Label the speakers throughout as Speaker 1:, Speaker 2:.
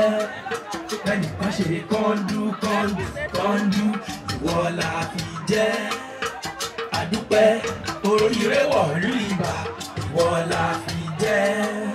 Speaker 1: ẹnìkan ṣe kọ́ńdú kọ́ńdú kọ́ńdú ìwọ la fi jẹ́ àdúpẹ́ oríire wọ̀lú ibà ìwọ la fi jẹ́.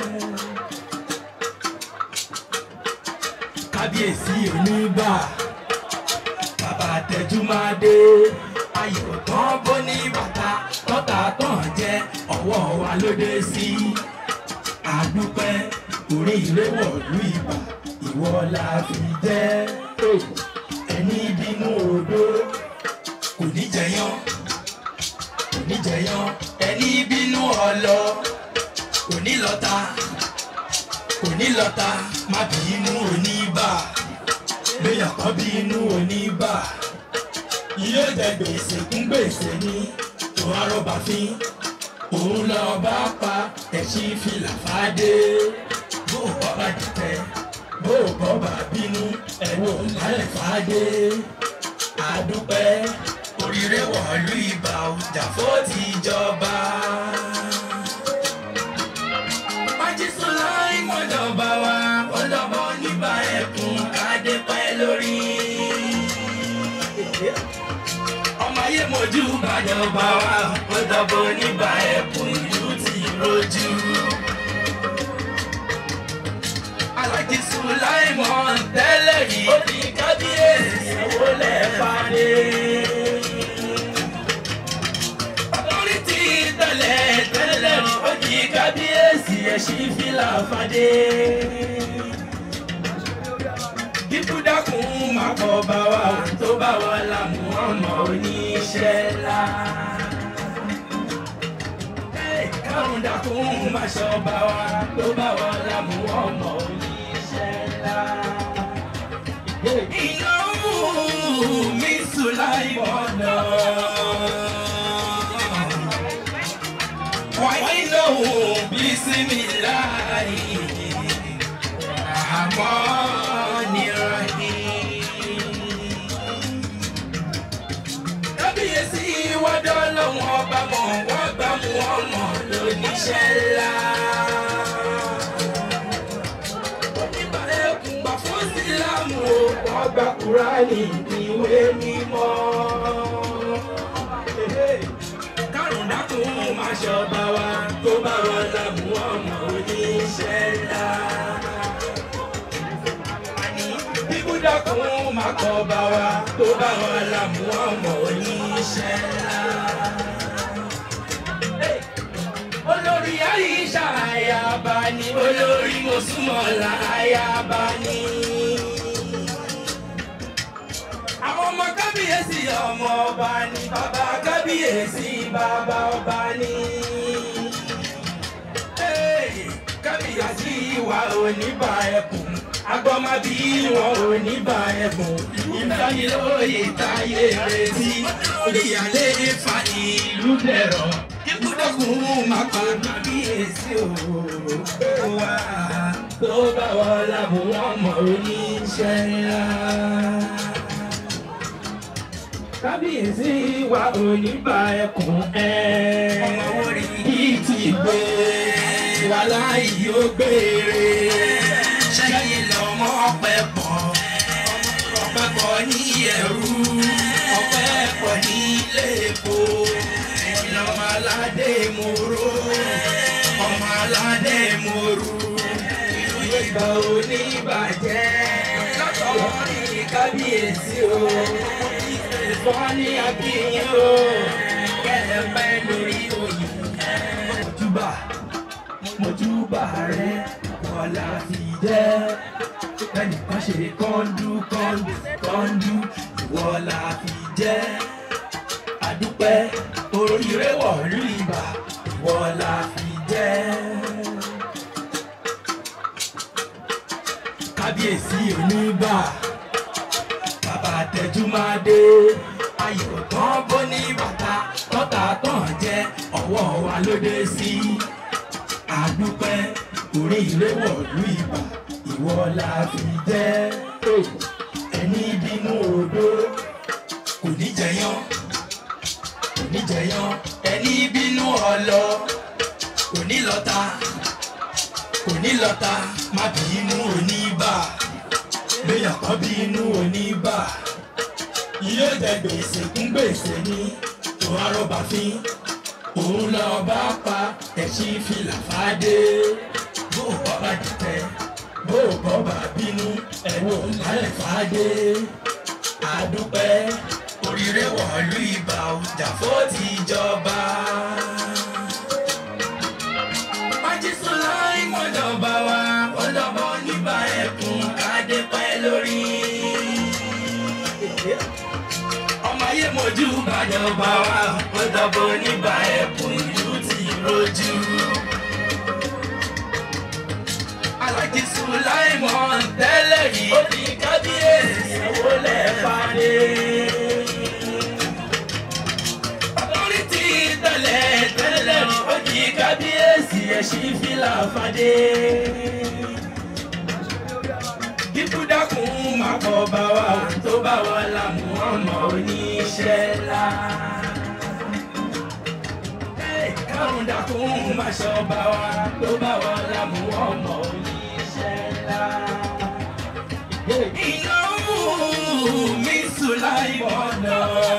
Speaker 1: kábíyèsí oníbà bàbá tẹjúmádé ayò tán bó ní bàtà tọ́ta tán jẹ́ ọwọ́ wa ló dé sí àdúpẹ́ oríire wọ̀lú ibà ìwọ la fi jẹ́ ẹni bínú odó kò ní jẹyán kò ní jẹyán ẹni bínú ọlọ kò ní lọta kò ní lọta má bínú oníbà léyàn kan bínú oníbà yóò jẹ gbèsè kún gbèsè ní tó arọba fín òun lọ bá pa ẹṣin fìlà fàdé bó o bọ́ bá dìtẹ̀ bó o bọ́ bá bínú ẹ̀wọ̀n lálẹ́ fàdé àdúpẹ́ oríire wọ̀lú ibà ọjà fó ti jọba. májísọ́lá ìmọ̀jọba wa ọjọ́bọ níbà ẹ̀kún kádé pẹ́ lórí. ọmọ ayé mojú bàjọba wa ọjọ́bọ níbà ẹ̀kún ìlú ti rojú. alájí sùláìmọ̀ tẹ́lẹ̀ rí ó ní kábíyèsí ẹ̀wọ́ lẹ́ẹ̀fàdé. lórí ti tẹ̀lẹ̀ tẹ́lẹ̀ rí ó ní kábíyèsí ẹ̀ṣin fìlà fàdé. kíkú dákun máa kọ́ bá wa tó bá wa lámú ọmọ oníṣẹ́ ńlá. kárùn dákun máa ṣọ́ bá wa tó bá wa lámú ọmọ oníṣẹ́ ńlá. ìnáwó mi sùn láì mọ̀nà. وإنه بسم الله الرحمن الرحيم kábíyèsí wọ́dọ̀ lọ́wọ́ ọba mọ̀ wọ́n gbà mú ọmọ lóníṣẹ́ ńlá. oníbàárẹ̀kùn gbà fún sílámù o wọ́n gba kúránì ìwé mímọ́ kárùn dákun máa ṣọba wa tó bá wọn lámú ọmọ oníṣẹ́ ńlá. Bíbú dákun máa kọba wa tó bá wọn lámú ọmọ oníṣẹ́ ńlá. Olórí Àyíṣà àyàbá ni olórí Mọ́súmọ́lá àyàbá ni àwọn ọmọ kábíyèsí ọmọ ọba ni bàbá kábíyèsí bàbá ọba ni. Hey, kábíyèsí wa ò ní bá ẹkùn agbọ́mábí wọn ò ní bá ẹkùn ìdánilóye táyé retí ìyálé fa ìlú dẹ̀rọ̀ kíkúdọ̀kùn máa pa kábíyèsí o wá tó bá wọn lábùn ọmọ oníṣẹ́ ńlá kábíyèsí wa ò ní bá ẹkùn ẹ. ọmọ orí yìí ti gbé wa láì yóò gbére. ṣẹ́yìn lọ́mọ ọpẹ́ pọ̀ ọpẹ́ pọ̀ ní ẹ̀rú ọpẹ́ pọ̀ ní lẹ́kọ̀ọ́. ẹ̀yin lọ́mọ aládé mòró ọmọ aládé mòró. ìwé ìgbà oníbàjẹ́ lọ́tọ̀ọ́ ní kábíyèsí o fọ́ní akínyìn o kẹ́lẹ́ pẹ́ lórí oyè. mojúbà mojúbà rẹ kọ́lá fi jẹ́ ẹnìkan ṣe kọ́ńdú kọ́ńdú kọ́ńdú ìwọ la fi jẹ́ àdúpẹ́ oríire wọ̀lú ibà ìwọ la fi jẹ́. kábíyèsí oníbà bàbá tẹjúmádé ayò tán bó ní bàtà tọ́ta tán jẹ́ ọwọ́ wa ló dé sí àdúpẹ́ oríire wọ̀lú ibà ìwọ la fi jẹ́ ẹni bínú odó kò ní jẹyán kò ní jẹyán ẹni bínú ọlọ kò ní lọta kò ní lọta má bínú oníbà léèyàn kan bí inú oníbà yóò jẹ gbèsè kún gbèsè ní tó arọ́bà fín òun lọ bá pa ẹ̀sìn fìlà fàdé bó o bọ́ bá dìtẹ̀ bó o bọ́ bá bínú ẹ̀wọ̀n lálẹ́ fàdé àdúpẹ́ oríire wọ̀lú ibà ọjà fó ti jọba. májísọ́lá ìmọ̀jọba wa ọlọ́mọ níbà ẹ̀kún kádé pẹ́ lórí. ọmọ ayé mojú bàjọba wa ọlọ́mọ níbà ẹ̀kún ìlú ti rojú. alájí sùláìmọ̀ tẹ́lẹ̀ rí ó ní kábíyèsí ẹ̀wọ́ lẹ́ẹ̀fàdé. orí ti tẹ̀lẹ̀ tẹ́lẹ̀ rí ó ní kábíyèsí ẹ̀ṣin fìlà fàdé. kíkú dákun máa pọ̀ bá wa tó bá wa lámú ọmọ oníṣẹ́ ńlá kárùn dákun máa ṣọba wa tó bá wa lámú ọmọ oníṣẹ́ ńlá. ìnáwó mi sùláìmọ̀nà.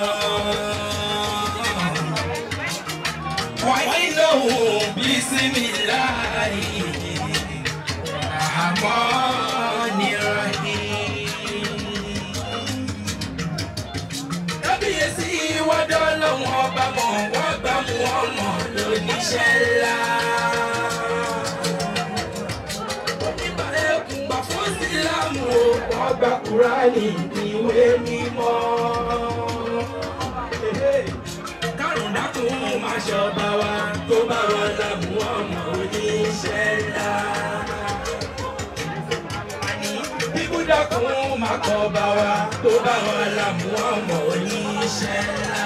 Speaker 1: wáyé náwó bísímìláì. àmọ́ nírọ̀hìn kábíyèsí wádọ́ lọ́wọ́ ọba mọ̀ wọ́n gbà mú ọmọ lóníṣẹ́ ńlá. onígbà ẹkùn gbà fún sílámù o wọ́n gba kúránì ìwé mímọ́. kárùn dákun máa ṣọba wa tó bá wọn lámú ọmọ oníṣẹ́ ńlá kíkú dákun máa kọ́ bá wa tó bá wa lámú ọmọ oníṣẹ́ ńlá.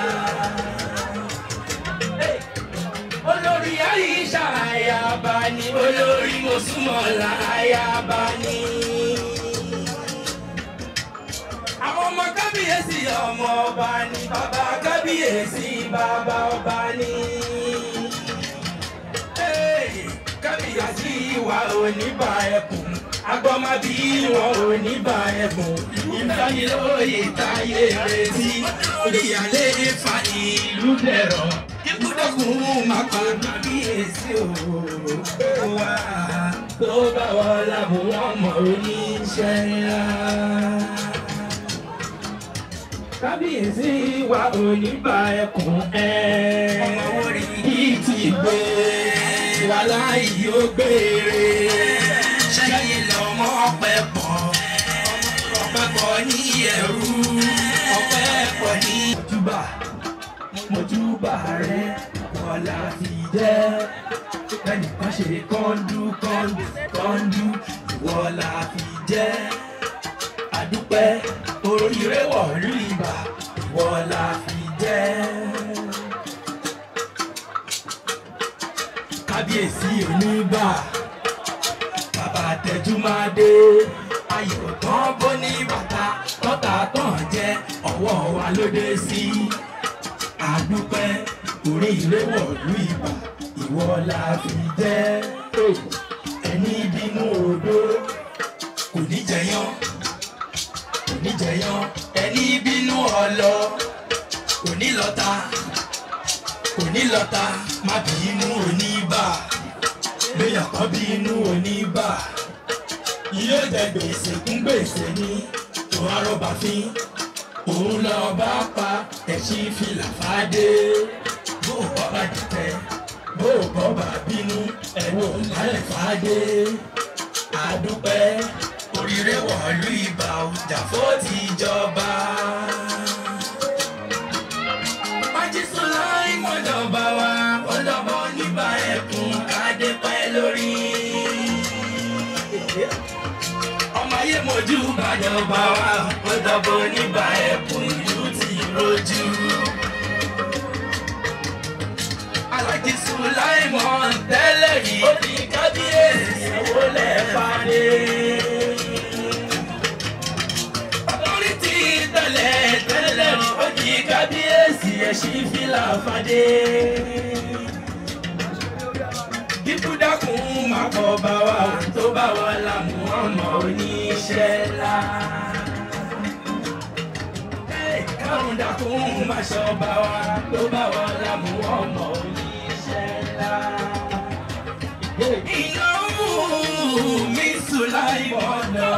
Speaker 1: olórí àyíṣà àyàbá ni olórí mọ̀súmọ̀lá àyàbá ni. àwọn ọmọ kábíyèsí ọmọ ọba ni bàbá kábíyèsí bàbá ọba ni. Hey, kábíyèsí wa ò ní bá ẹkùn agbọ́mọ bí wọn ò ní bá ẹ̀bùn ìdánilóye táyé retí ìyàlé fa ìlú dẹ̀rọ̀ kíkúdọ̀kùn máa kọ́ kábíyèsí o wá tó bá wọn lábò wọn mọ̀ oníṣẹ́ ńlá. kábíyèsí wa ò ní bá ẹkùn ẹ̀ ọmọ orí yìí ti gbé wàhálà yìí ó gbére sẹ́yìn lọ́mọ ọpẹ́ pọ̀ ọpẹ́ pọ̀ ní ẹ̀rú ọpẹ́ pọ̀ ní. mojúbà mojúbà rẹ kọlá fi jẹ́ ẹnìkan ṣe kọ́ńdú kọ́ńdú kọ́ńdú ìwọ la fi jẹ́ àdúpẹ́ oríire wọ̀lú ibà ìwọ la fi jẹ́. kábíyèsí oníbà bàbá tẹjúmọ́dé ayò tán bó ní bàtà tọ́ta tán jẹ́ ọwọ́ wa ló dé sí. àdúpẹ́ orí ilé wọ̀lú ibà ìwọ la fi jẹ́. ẹni bínú odó kò ní jẹyán kò ní jẹyán ẹni bínú ọlọ kò ní lọ́ta kò ní lọ́ta má bínú oníbà léèyàn kan bí inú oníbà yóò jẹ gbèsè kún gbèsè ní tó arọ́bà fín òun lọ bá pa ẹ̀sìn fìlà fàdé bó o bọ́ bá dìtẹ̀ bó o bọ́ bá bínú ẹ̀wọ̀n lálẹ́ fàdé àdúpẹ́ oríire wọ̀lú ibà ọjà fó ti jọba. májísọ́lá ìmọ̀jọba wa ọlọ́mọ níbà ẹ̀kún kádé pẹ́ lórí. ọmọ ayé mojú bàjọba wa ọlọ́mọ níbà ẹ̀kún ìlú ti rojú. alájí sùláìmọ̀ tẹ́lẹ̀ rí ó ní kábíyèsí ẹ̀wọ́ lẹ́ẹ̀fàdé. orí ti tẹ̀lẹ̀ tẹ́lẹ̀ rí ó ní kábíyèsí ẹ̀ṣin fìlà fàdé. kíkú dákun má kọ́ bá wa tó bá wa lámú ọmọ oníṣẹ́ ńlá. kárùn dákun má ṣọ́ bá wa tó bá wa lámú ọmọ oníṣẹ́ ńlá. ìnáwó mi sùn láì bọ̀dọ̀.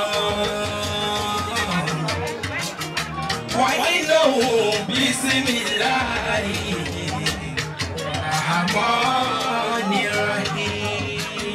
Speaker 1: وإنه بسم الله الرحمن الرحيم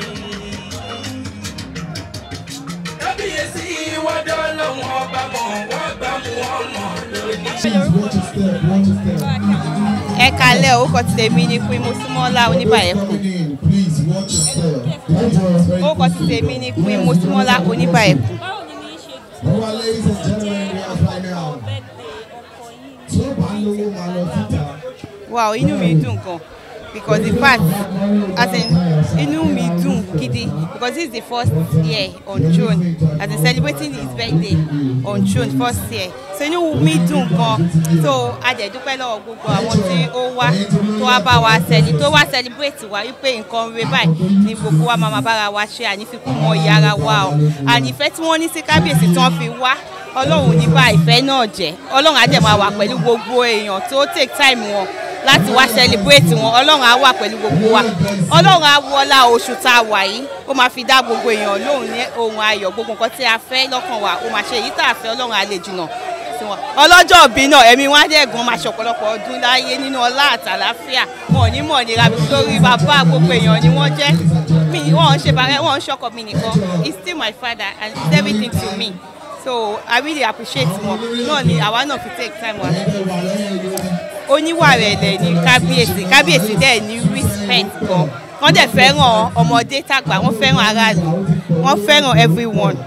Speaker 1: kábíyèsí wọ́dọ̀ lọ́wọ́ ọba mọ̀ wọ́n gbà mú ọmọ lónìí.
Speaker 2: Please watch your step, watch your step.
Speaker 3: ẹ kalẹ orúkọ ti tèmi ni queen mosúmọlá oníbàyẹkù
Speaker 2: Coming in, please watch your step. That was very
Speaker 3: orúkọ ti tèmi ni queen mosúmọlá oníbàyẹkù
Speaker 2: All right, ladies and gentlemen, we are right now. Tí ó bá lówó máa lọ síta.
Speaker 3: wow inú mi dùn gan because in fact as in inú mi dùn gidi because this is the first year on throne as in celebrating his birthday on throne first year so inú mi dùn gan so a dẹ̀ dúpẹ́ lọ́wọ́ gbogbo àwọn tí ó wá tó wá bá wa cele tó wá celebrate wa wípé nǹkan rere báyìí ni gbogbo wa máa ma bára wa ṣe ànífikún mọ ìyá ara wa o ànífẹ́ tí wọ́n ní sí kábíyèsí tí wọ́n fi wá ọlọ́run ní bá ìfẹ́ náà jẹ́ ọlọ́run á dẹ̀ máa wà pẹ̀lú gbogbo èèyàn tó take time wọn láti wá celebrate wọn ọlọ́run á wà pẹ̀lú gbogbo wa ọlọ́run á wọlá oṣù tá a wà yìí ó máa fi dá gbogbo èèyàn lóhùn ní ohun ayọ̀ gbogbo nǹkan tí a fẹ́ lọ́kàn wa ó máa ṣe èyí tá a fẹ́ ọlọ́run á lè jìnnà sí wọn ọlọ́jọ́ òbí náà ẹ̀mí wọn á dẹ̀ gan máa ṣọ̀pọ̀lọpọ̀ ọdún láyé nínú ọlá àtàláfíà wọn ò ní mọ̀ nira lórí bàbá gbogbo èèyàn ni wọ́n jẹ́ mi wọ́n ń ṣe bàrẹ́ wọ́n ń ṣọkọ mi nìkan he's still my father and he's everything to me so i really appreciate wọn náà ni àwa náà fi take time wa oníwà rẹ̀ lẹ̀ ní kábíyèsí kábíyèsí dẹ̀ ní respect gan wọ́n dẹ̀ fẹ́ràn ọmọdé tàgbà wọ́n fẹ́ràn aráàlú wọ́n fẹ́ràn everyone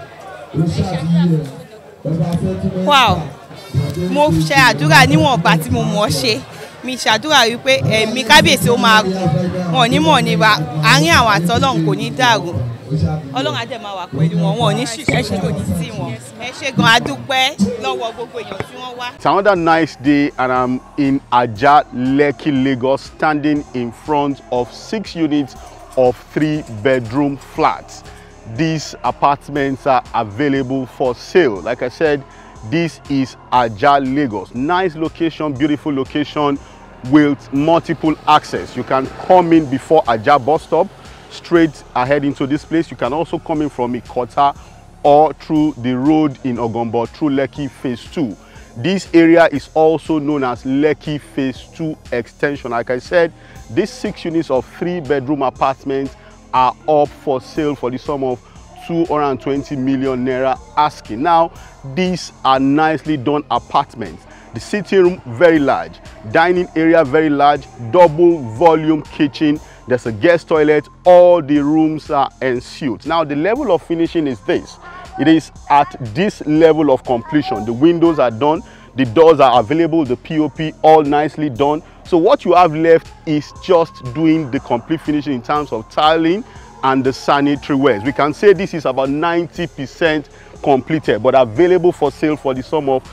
Speaker 3: wow mo ṣe àdúrà níwọ̀nba tí mo mọ̀ ọ́ ṣe mi ṣàdúrà wípé ẹ̀mí kábíyèsí ó máa gùn wọn ò ní mọ̀ nípa àárín àwọn àtọ́lọ́hún kò ní dàrú ọlọ́run á dẹ̀ máa wà pẹ̀lú wọn wọn ò ní ṣiṣẹ́ ṣe kò ní sí wọn ẹ ṣe gan adúpẹ́ lọ́wọ́ gbogbo èèyàn tí wọ́n wá.
Speaker 4: It's another nice day and I'm in Aja Lekki, Lagos, standing in front of six units of three bedroom flats. These apartments are available for sale. Like I said, this is Aja, Lagos. Nice location, beautiful location with multiple access. You can come in before Aja bus stop, straight ahead into this place. You can also come in from Ikota or through the road in Ogombo through Lekki Phase 2. This area is also known as Lekki Phase 2 Extension. Like I said, these six units of three bedroom apartments are up for sale for the sum of 220 million naira asking. Now, these are nicely done apartments. The sitting room very large, dining area very large, double volume kitchen. There's a guest toilet. All the rooms are ensuite. Now, the level of finishing is this. It is at this level of completion. The windows are done, the doors are available, the POP all nicely done. So what you have left is just doing the complete finishing in terms of tiling and the sanitary wares. We can say this is about 90% completed, but available for sale for the sum of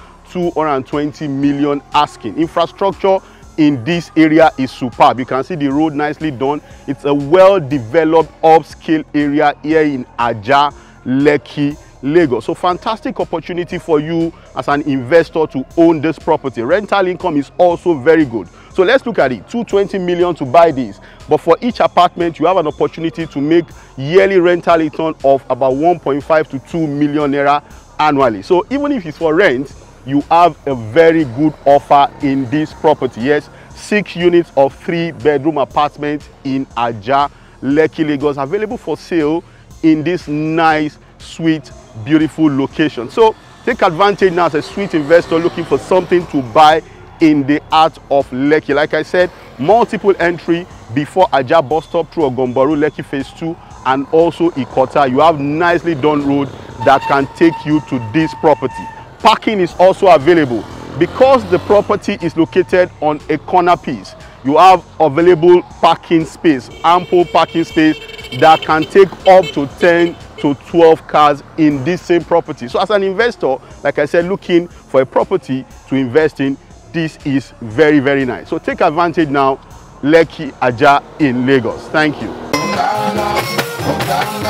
Speaker 4: 220 million asking. Infrastructure in this area is superb. You can see the road nicely done. It's a well-developed upscale area here in Aja, Lekki, Lagos. So fantastic opportunity for you as an investor to own this property. Rental income is also very good. So let's look at it. 220 million to buy this. But for each apartment, you have an opportunity to make yearly rental return of about 1.5 to 2 million naira annually. So even if it's for rent, you have a very good offer in this property. Yes, six units of three bedroom apartments in Aja, Lekki, Lagos, available for sale in this nice, sweet, beautiful location. So take advantage now as a sweet investor looking for something to buy in the heart of Lekki. Like I said, multiple entry before Aja bus stop through Ogomboru, Lekki phase 2 and also Ikota. You have nicely done road that can take you to this property. Parking is also available. Because the property is located on a corner piece, you have available parking space, ample parking space that can take up to 10 to 12 cars in this same property. So as an investor, like I said, looking for a property to invest in, this is very, very nice. So take advantage now, Lekki Aja in Lagos. Thank you.
Speaker 2: ńlá ọ̀gá ńlá.